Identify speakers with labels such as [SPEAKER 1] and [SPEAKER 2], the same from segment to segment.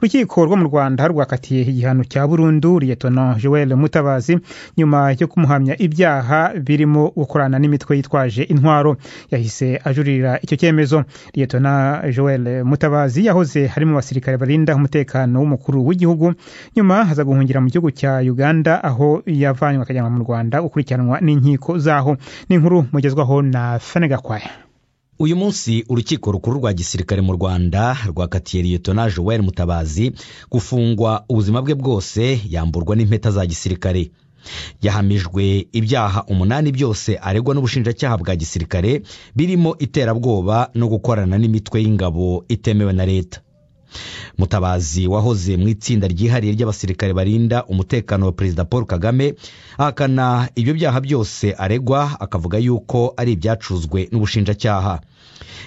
[SPEAKER 1] urukiko rwo mu rwanda rwakatiye igihano cya burundu liyetona joel mutabazi nyuma yo kumuhamya ibyaha birimo gukorana n'imitwe yitwaje intwaro yahise ajurira icyo cyemezo liyetona joel mutabazi yahoze ari mu basirikare barinda umutekano w'umukuru w'igihugu nyuma aza guhungira mu gihugu cya uganda aho yavanywe akajyanwa mu rwanda gukurikiranwa n'inkiko zaho ni inkuru mugezwaho na fene gakwaya
[SPEAKER 2] uyu munsi urukiko rukuru rwa gisirikare mu rwanda rwakatiye liyetona joel mutabazi gufungwa ubuzima bwe bwose yamburwa n'impeta za gisirikare yahamijwe ibyaha umunani byose aregwa n'ubushinjacyaha bwa gisirikare birimo iterabwoba no gukorana n'imitwe y'ingabo itemewe na leta mutabazi wahoze mu itsinda ryihariye ry'abasirikare barinda umutekano wa perezida paul kagame ahakana ibyo byaha byose aregwa akavuga yuko ari ibyacuzwe n'ubushinjacyaha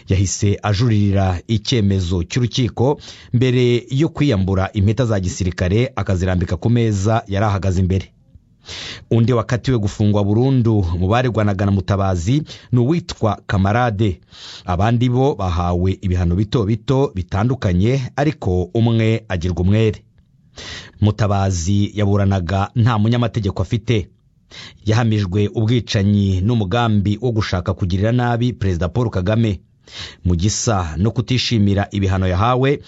[SPEAKER 2] yahise ajuririra icyemezo cy'urukiko mbere yo kwiyambura impeta za gisirikare akazirambika ku meza yari ahagaze imbere undi wakatiwe gufungwa burundu mu baregwanaga na mutabazi ni uwitwa kamarade abandi bo bahawe ibihano bito bito bitandukanye ariko umwe agirwa umwere mutabazi yaburanaga nta munyamategeko afite yahamijwe ubwicanyi n'umugambi wo gushaka kugirira nabi perezida paul kagame mu gisa no kutishimira ibihano yahawe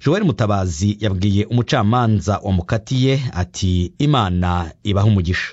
[SPEAKER 2] joel mutabazi yabwiye umucamanza wamukatiye ati imana ibaha umugisha